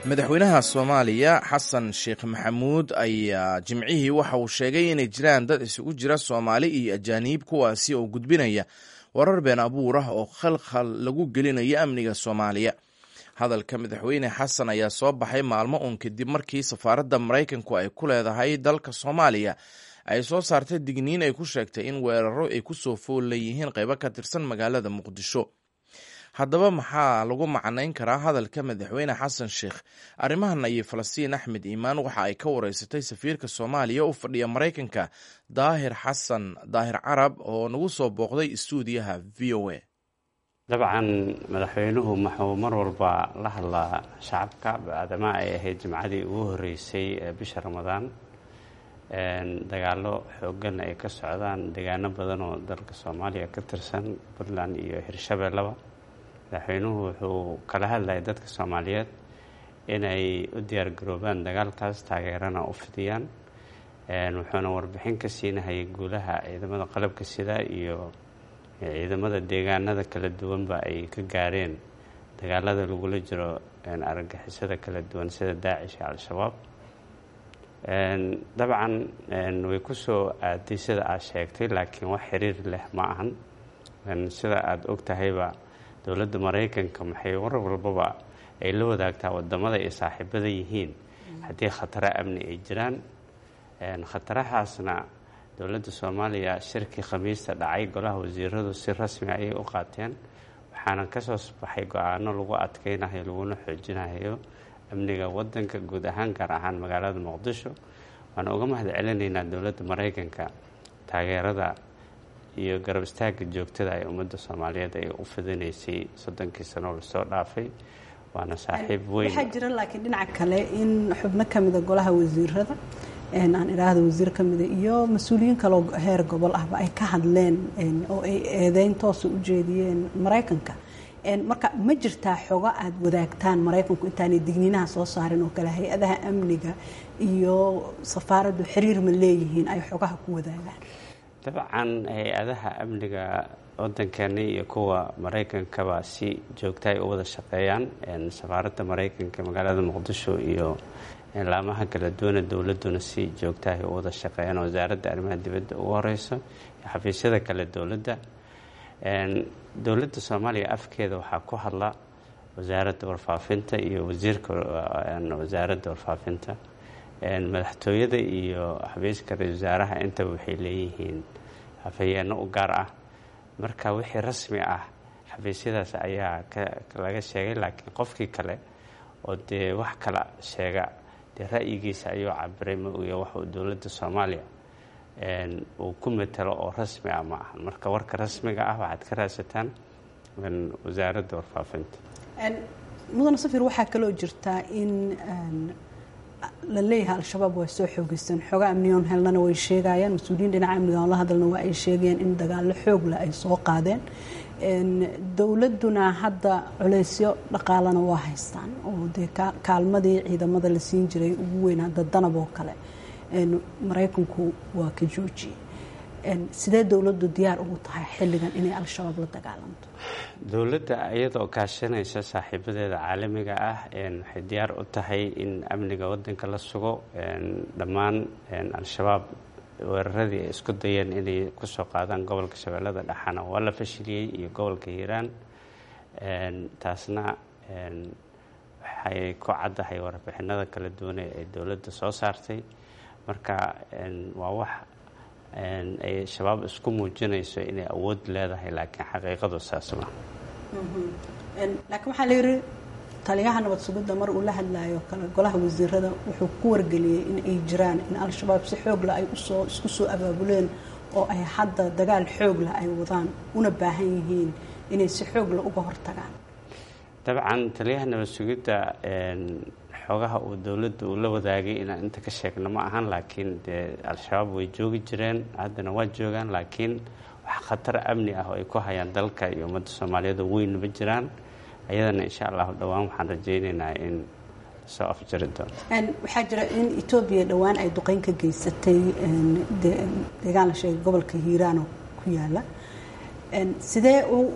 madaxweynaha soomaaliya xasan sheekh maxamuud ayaa jimcihii waxa uu sheegay inay jiraan dad isugu jira soomaali iyo ajaaniib kuwaasi oo gudbinaya warar been abuur ah oo khalkhal lagu gelinayo amniga soomaaliya hadalka madaxweyne xasan ayaa soo baxay maalmo uun kadib markii safaaradda maraykanku ay ku leedahay dalka soomaaliya ay soo saartay digniin ay ku sheegtay in weeraro ay ku soo fool leeyihiin qaybo ka tirsan magaalada muqdisho haddaba maxaa lagu macnayn karaa hadalka madaxweyne xasan sheekh arrimahan ayay falastiin axmed iimaan waxa ay ka wareysatay safiirka soomaaliya u fadhiya maraykanka daahir xasan daahir carab oo nagu soo booqday istuudiyaha v o a dabcan madaxweynuhu wuxuu mar walba la hadlaa shacabka bacdama ay ahayd jimcadii ugu horeysay ee bisha ramadaan dagaalo xoogan ay ka socdaan deegaano badan oo dalka soomaaliya ka tirsan puntland iyo hirshabeellaba madaxweynuhu wuxuu kala hadlayay dadka soomaaliyeed inay u diyaargaroobaan dagaalkaas taageerana u fidiyaan wuxuuna warbixin ka siinahayay guulaha ciidamada qalabka sida iyo ciidamada deegaanada kala duwanba ay ka gaareen dagaalada lagula jiro argagixisada kala duwan sida daacish iyo al-shabaab dabcan way ku soo aaday sida aad sheegtay laakiin wax xiriir leh ma ahan sida aada og tahayba dowladda maraykanka maxay war walbaba ay la wadaagtaa wadamada ay saaxiibada yihiin haddii khataro amni ay jiraan khatarahaasna dowladda soomaaliya shirkii khamiista dhacay golaha wasiiradu si rasmi ayay u qaateen waxaana kasoo baxay go-aano lagu adkeynayo laguna xoojinayo amniga wadanka guud ahaan gaar ahaan magaalada muqdisho waana uga mahad celinaynaa dowladda maraykanka taageerada iyo garab istaagga joogtada ee ummadda soomaaliyeed ay u fidinaysay soddonkii sanoo lasoo dhaafay waana saaxiib weyn waxaa jira laakiin dhinaca kale in xubno ka mida golaha wasiirada aan idhaahda wasiir ka mida iyo mas-uuliyiin kaleo heer gobol ahba ay ka hadleen oo ay eedeyn toosa u jeediyeen maraykanka marka ma jirtaa xogo aada wadaagtaan maraykanku intaanay digniinaha soo saarin oo kale hay-adaha amniga iyo safaaraddu xiriir ma leeyihiin ay xogaha ku wadaagaan dabcan hay-adaha amniga wadankeena iyo kuwa maraykankaba si joogta ay u wada shaqeeyaan safaaradda maraykanka magaalada muqdisho iyo laamaha kala duwana dowladuna si joogtahay u wada shaqeeyaan wasaaradda arrimaha dibadda ugu horeyso xafiisyada kale dowladda dowladda soomaaliya afkeeda waxaa ku hadla wasaaradda warfaafinta iyo wasiirka wasaaradda warfaafinta madaxtooyada iyo xafiiska ra-isul wasaaraha intaba waxay leeyihiin hafayeenno u gaar ah marka wixii rasmi ah xafiisyadaas ayaa laga sheegay laakiin qofkii kale oo dee wax kala sheega dee ra'yigiisa ayuu cabiray ma oya wax uu dowladda soomaaliya uu ku matalo oo rasmi ah ma ahan marka warka rasmiga ah waxaad ka raadsataan wasaaradda warfaafinta mudane safir waxaa kaloo jirtaa in la leeyahay al-shabaab waa soo xoogeysteen xooga amniyoon helnana way sheegayaan mas-uuliyiin dhinaca amniga oon la hadalna waa ay sheegayaan in dagaalo xoogla ay soo qaadeen dowladuna hadda culeysyo dhaqaalana waa haystaan oo dee kaalmadii ciidamada la siin jiray ugu weyn hadda danab oo kale maraykanku waa ka joojiyey sidee dowladdu diyaar ugu tahay xilligan inay al-shabaab la dagaalanto dowladda iyadoo kaashanaysa saaxiibadeeda caalamiga ah waxay diyaar u tahay in amniga wadanka la sugo dhammaan al-shabaab weeraradii ay isku dayeen inay kusoo qaadaan gobolka shabeellada dhexana waa la fashiliyey iyo gobolka hiiraan taasna waxay ku caddahay warbixinada kala duwane ee dowladda soo saartay marka waa wax ay shabaab isku muujinayso inay awood leedahay laakiin xaqiiqadu saas ma laakiin waxaa la yidhi taliyaha nabad sugidda mar uu la hadlayo kale golaha wasiirada wuxuu ku wargeliyey in ay jiraan in al-shabaab si xoogla ay usoo isku soo abaabuleen oo ay hadda dagaal xoogla ay wadaan una baahan yihiin inay si xoogla uga hortagaan dabcan taliyaha nabad sugidda xoogaha uu dowladda uu la wadaagay inaan inta ka sheegno ma ahan laakiin dee al-shabaab way joogi jireen haddana waa joogaan laakiin wax khatar amni ah oo ay ku hayaan dalka iyo ummadda soomaaliyeed oo weyn ma jiraan ayadana insha allahu dhowaan waxaan rajaynaynaa in soo afjari doono waxaa jira in etoobiya dhowaan ay duqeyn ka geysatay deegaan la sheegay gobolka hiiraanoo ku yaala sidee u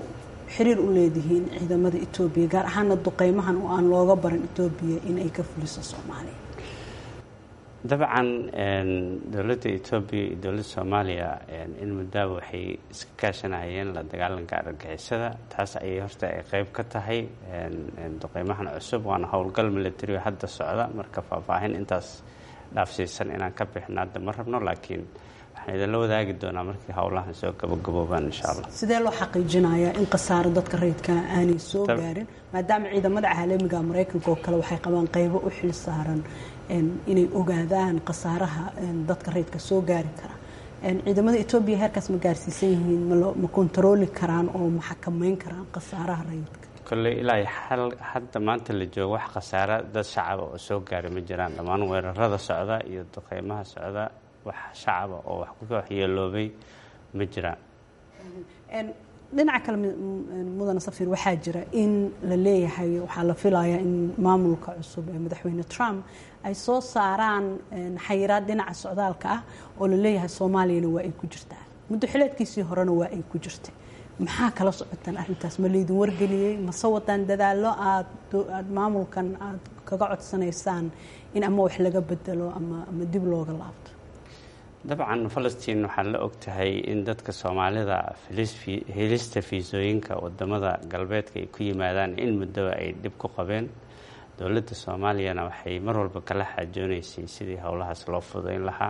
xiriir u leedihiin ciidamada etoobiya gaar ahaana duqeymahan oo aan looga barin etoobiya in ay ka fuliso soomaaliya dabcan dowladda etoobiya iyo dowladda soomaaliya in muddaaba waxay iska kaashanahayeen la dagaalanka argagixisada taas ayay horta ay qeyb ka tahay duqeymahan cusub waana howlgal militario hadda socda marka faahfaahin intaas dhaafsiisan inaan ka bixino hadda ma rabno laakiin waxaan idinla wadaagi doonaa markii howlahan soo gabagaboobaan insha allah sidee loo xaqiijinayaa in khasaaro dadka rayidka aanay soo gaarin maadaama ciidamada caalamiga maraykanka oo kale waxay qabaan qeybo u xil saaran inay ogaadaan khasaaraha dadka rayidka soo gaari kara ciidamada etoobiya heerkaas ma gaarsiisan yihiin ma kontarooli karaan oo ma xakameyn karaan khasaaraha rayidka kolley ilaa hadda maanta la joogo wax khasaara dad shacaba oo soo gaari ma jiraan dhammaan weerarada socda iyo duqeymaha socda wax shacaba oo wax ku waxyeeloobay ma jiraan dhinaca kale mudane safir waxaa jira in la leeyahay waxaa la filayaa in maamulka cusub ee madaxweyne trump ay soo saaraan xayiraad dhinaca socdaalka ah oo la leeyahay soomaaliyana waa ay ku jirtaa muddo xileedkiisii horena waa ay ku jirtay maxaa kala socotaan arrintaas ma laydin wargeliyey mase wadaan dadaallo aad aad maamulkan aad kaga codsanaysaan in ama wax laga bedelo ama ama dib looga laabto dabcan falastiin waxaad la ogtahay in dadka soomaalida helista fiisooyinka wadamada galbeedka ay ku yimaadaan in muddoba ay dhib ku qabeen dowladda soomaaliyana waxay mar walba kala xaajoonaysay sidii howlahaas loo fudayn lahaa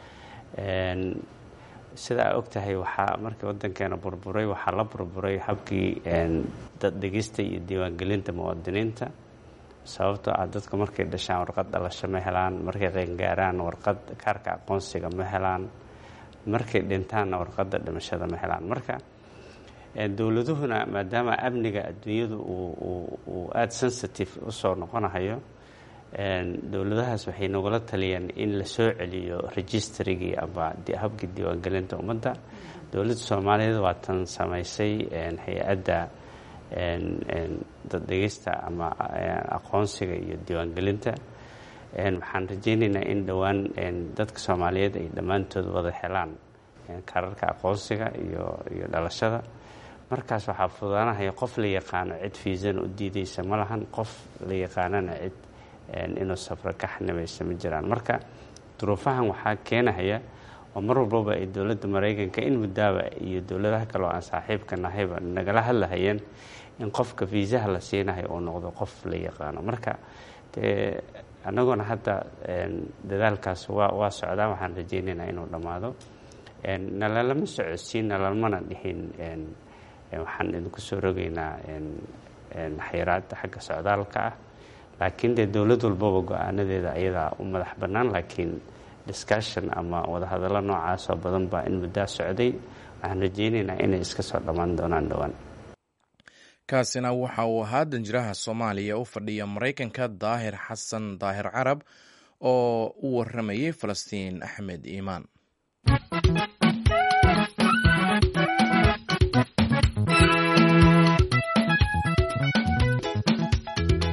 sida aa ogtahay waxaa markii wadankeena burburay waxaa la burburay habkii daddegista iyo diiwaangelinta muwaadiniinta sababtoo ah dadku markay dhashaan warqad dhalasho ma helaan markay qeyngaaraan warqad kaarka aqoonsiga ma helaan markay dhintaanna warqadda dhimashada ma helaan marka dowladuhuna maadaama amniga adduunyadu uu aada sensitive usoo noqonahayo dowladahaas waxay nagula taliyeen in la soo celiyo registrigii ama habkii diiwaangelinta ummadda dowladda soomaaliyeed waa tan samaysay hay-adda daddegista ama aqoonsiga iyo diiwaangelinta waxaan rajeynaynaa in dhowaan dadka soomaaliyeed ay dhammaantood wada helaan kaararka aqoonsiga iyo iyo dhalashada markaas waxaa fudaanahaya qof la yaqaano cid fiisan u diideysa ma lahan qof la yaqaanana cid inuu safro ka xanibaysa ma jiraan marka duruufahan waxaa keenahaya oo mar walbaba ay dowladda maraykanka in muddaaba iyo dowladaha kale oo aan saaxiibka nahayba nagala hadlahayeen in qofka fiisaha la siinahay uu noqdo qof la yaqaano marka dee annaguna hadda dadaalkaas waa waa socdaa waxaan rajeynaynaa inuu dhammaado nalalama socodsiin nalalmana dhihin waxaan idinku soo rogaynaa xayiraada xagga socdaalka ah laakiin dee dowlad walbaba go-aanadeeda ayadaa u madax bannaan laakiin discussion ama wadahadallo noocaas oo badan baa in muddaa socday waxaan rajeynaynaa inay iska soo dhammaan doonaan dhowaan kaasina waxa uu ahaa danjiraha soomaaliya u fadhiya maraykanka daahir xasan daahir carab oo u waramayay falastiin axmed iimaan